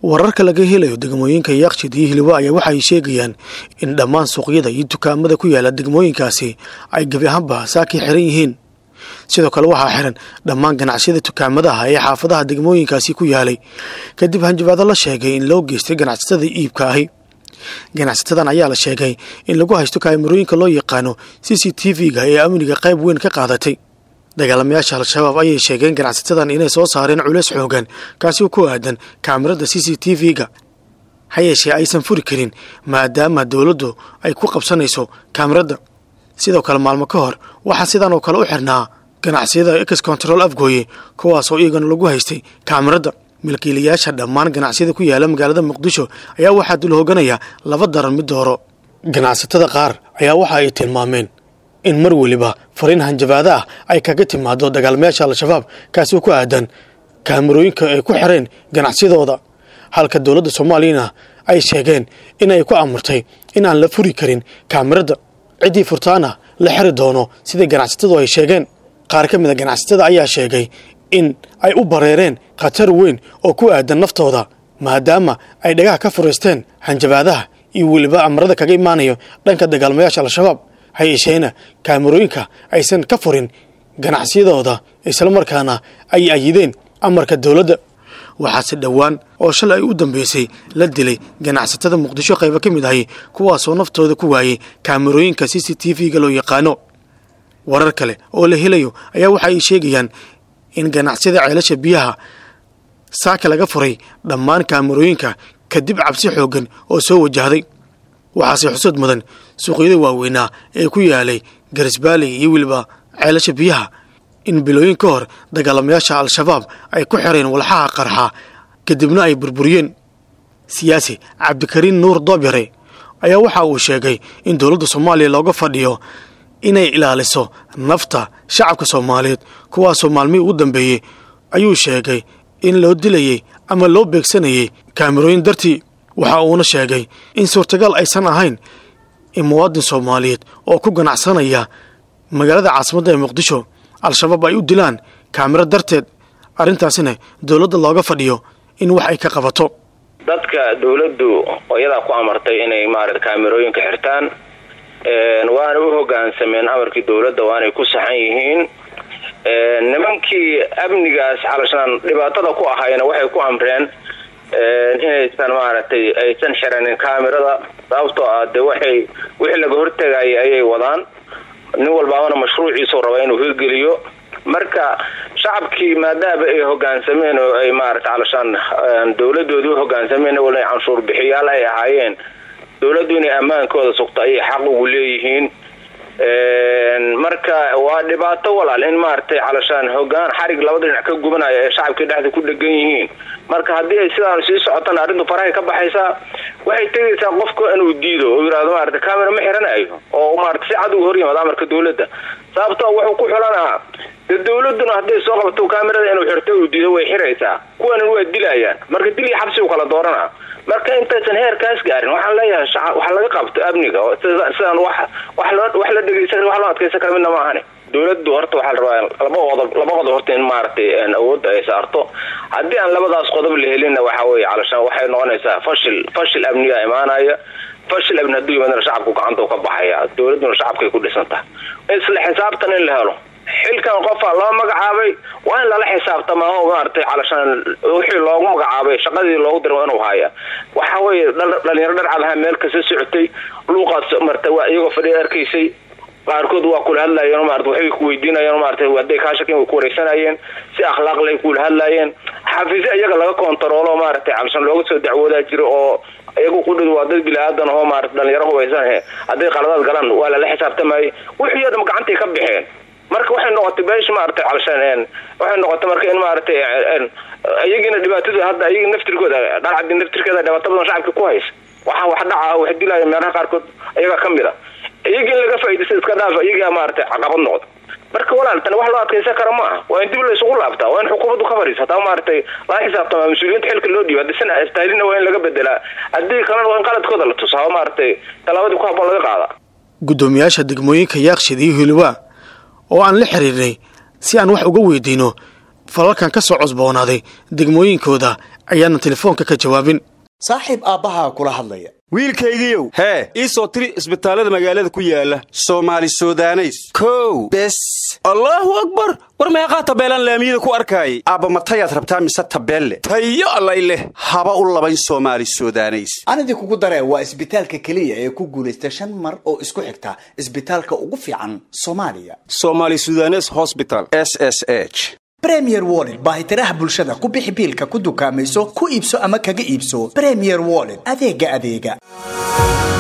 wararka laga helayo degmooyinka yaaqshid iyo hilwa ayaa waxay sheegayaan in dhammaan suuqyada iyo dukaamada ku yaala degmooyinkaasi ay gebi ahaanba saakii xiran yihiin sidoo kale waxaa xiran dhammaan ganacsiyada dukaamadaha ee xaafadaha degmooyinkaasi ku yaalay kadib hanjabaado la sheegay in loo geystay ganacsatada iibka ahi ganacsatadan ayaa la sheegay in lagu haysto kaamirooyinka loo yaqaano c c t v-ga ee amniga qayb weyn ka qaadatay dagaalamayaasha al-shabaab ayay sheegeen ganacsatadan inay soo saareen culeys xoogan kaasi oo ku aadan kaamirada c c t v-ga ha yeeshee aysan furi karin maadaama dowladdu ay ku qabsanayso kaamirada sidoo kale maalmo ka hor waxaa sidan oo kale u xirnaa ganacsiyada ex control afgooye kuwaasoo iyagana lagu haystay kaamirada milkiilayaasha dhammaan ganacsiyada ku yaala magaalada muqdisho ayaa waxaa dul hooganaya laba daran mid dooro ganacsatada qaar ayaa waxa ay tilmaameen in mar weliba fariin hanjabaado ah ay kaga timaado dagaalamayaasha al-shabaab kaasi oo ku aadan kaamirooyinka ay ku xireen ganacsiyadooda halka dowladda soomaaliyana ay sheegeen in ay ku amurtay in aan la furi karin kaamirada ciddii furtaana la xiri doono sidai ganacsatadu ay sheegeen qaar ka mid a ganacsatada ayaa sheegay in ay u bareereen khatar weyn oo ku aadan naftooda maadaama ay dhagaha ka furaysteen hanjabaadaha iyo weliba amarada kaga imaanayo dhanka dagaalmayaasha al-shabaab ha yeesheena kaamirooyinka aysan ka furin ganacsiyadooda islamarkaana ay ayideen amarka dowladda waxaase dhowaan oo shalay ay u dambeysay la dilay ganacsatada muqdisho qaybo ka mid ahi kuwaasoo naftooda ku waayey kaamirooyinka c c t v-ga loo yaqaano warar kale oo la helayo ayaa waxa ay sheegayaan in ganacsiyada ceelasha biyaha saaka laga furay dhammaan kaamirooyinka kadib cabsi xooggan oo soo wajahday waxaase xusad mudan suuqyada waaweynaa ee ku yaalay garisbaaley iyo weliba ceelasha biyaha in bilooyin ka hor dagaalamayaasha al-shabaab ay ku xireen walxaha qarxa kadibna ay burburiyeen siyaasi cabdikariin nuur doobyare ayaa waxa uu sheegay in dowladda soomaaliya looga fadhiyo inay ilaaliso nafta shacabka soomaaliyeed kuwaasoo maalmihii ugu dambeeyey ayuu sheegay in loo dilayey ama loo beegsanayay kaamirooyin dartii waxa uuna sheegay in suurtagal aysan ahayn in muwaadin soomaaliyeed oo ku ganacsanaya magaalada caasimadda ee muqdisho al-shabaab ay u dilaan kaamiro darteed arrintaasina dowladda looga fadhiyo in wax ay ka qabato dadka dowladdu iyadaa ku amartay inay maarata kaamirooyinka xirtaan waana u hogaansameen amarkii dowladda waanay ku saxan yihiin nimankii amnigaas xalashaan dhibaatada ku ahayna waxay ku amreen inaysan maaragtay aysan xiranin kaamirada sababtoo ah dee waxay wixii laga hortegayay ayay wadaan nin walbaabana mashruuciisuu raba inuu hirgeliyo marka shacabkii maadaama ay hogaansameen oo ay maarata xalashaan dowladoodii u hogaansameen wala canshuur bixiyaal ay ahaayeen dowladdu inay ammaankooda sugto ayay xaq ugu leeyihiin marka waa dhibaato walaal in maaragtay calashaan hogaan xarig labada dhinac ka gubanaya ee shacabkii dhexda ku dhegan yihiin marka haddii ay sidaan sii socotana arrintu farahay ka baxaysaa waxay tegaysaa qofka inuu diido oo yirahdo maarata camera ma xiranayo oo maarata si cad uga hor yimaado amarka dowladda sababtoo wuxuu ku xulanaa dee dowladuna hadday soo qabto kamerada inuu xirto uu diido way xiraysaa kuwanan waa dilayaan marka dil iyo xabsi u kala dooranaa marka intaysan heerkaas gaarin waxaan leeyahay waxa laga qabto amniga sidaan wax wax la dhegeysan wax loo adkeysan kara midna ma ahani dowladdu horta waxaa la rabaa laba qodob laba qodob horta in maaragtay awoodda ay saarto haddii aan labadaas qodob la helinna waxa weeye calashaan waxay noqonaysaa fashil fashil amniga imaanaya fashil amni hadduu yimaadana shacabku gacanta ka baxaya dowladduna shacabkay ku dhisan tahay isla xisaabtan in la helo xilkan qofa loo magacaabay waa in lala xisaabtama oo maaragtay calashaan wixii loogu magacaabay shaqadii loogu dira inuu haya waxa weeye dhalinyaro dharcadaha meel kasta socotay luuqaas marta waa iyagoo fadhiya arkaysay qaarkood waa kula hadlayeen maarata waxbay ku weydiinayeen maarata hadday kaa shakin way ku wareysanayeen si akhlaaq lay kula hadlayeen xafiisyo iyaga laga kontaroolo maaragtay calashaan looga soo dacwoodaa jiro oo iyagu qudhid waa dad bilaadan oo maarata dhalinyaro hubaysan he hadday qaladaad galaan waa lala xisaabtamayay wixii o dham gacantay ka baxeen marka waxay noqotay beesh maaragtay calashaan waxay noqotay marka in maaragtay iyagiina dhibaatadu hadda iyagi naftirkooda dhalcadi naftirkeeda dhibaato badan shacabka ku haysa waxa wax dhaca wax dilaya meelaha qaarkood iyaga ka mid a iyagii in laga faaidaysta iska dhaaf iyagaa maaragtay caqabad noqda marka walaal tani wax loo adkeysan kara ma aha waa in dib la isugu laabtaa waa in xukuumaddu ka fadhiisa hataa maaragtay laga xisaabtama mas-uuliyiinta xilka loo dhiiba haddii sana istaahilina waa in laga bedelaa haddii kalena waa in qaladkooda la tusaa maaragtay tallaabadii ku habboon laga qaada guddoomiyaasha degmooyinka yaaqshid iyo hilwa oo aan la xiriirnay si aan wax uga weydiino falalkan ka soo cosboonaaday degmooyinkooda ayaana telefoonka ka jawaabin saaxiib aabbahaa kula hadlaya wiilkaygiiow hee ii soo tiri isbitaallada magaalada ku yaala soomaali sudaneys kow bes allaahu akbar war meeqaa tabeelaan laamiyada ku arkaayay aabba matayaad rabtaa mise tabeelle tayo allay leh haba u labayn soomaali sudaneys anidii kugu daree waa isbitaalka keliya ee ku guulaysta shan mar oo isku xigta isbitaalka ugu fiican soomaaliya somaali sudanes hosbital s s h bremier wollet baahitiraha bulshada ku bixi biilka ku dukaamayso ku iibso ama kaga iibso bremier wollet adeega adeega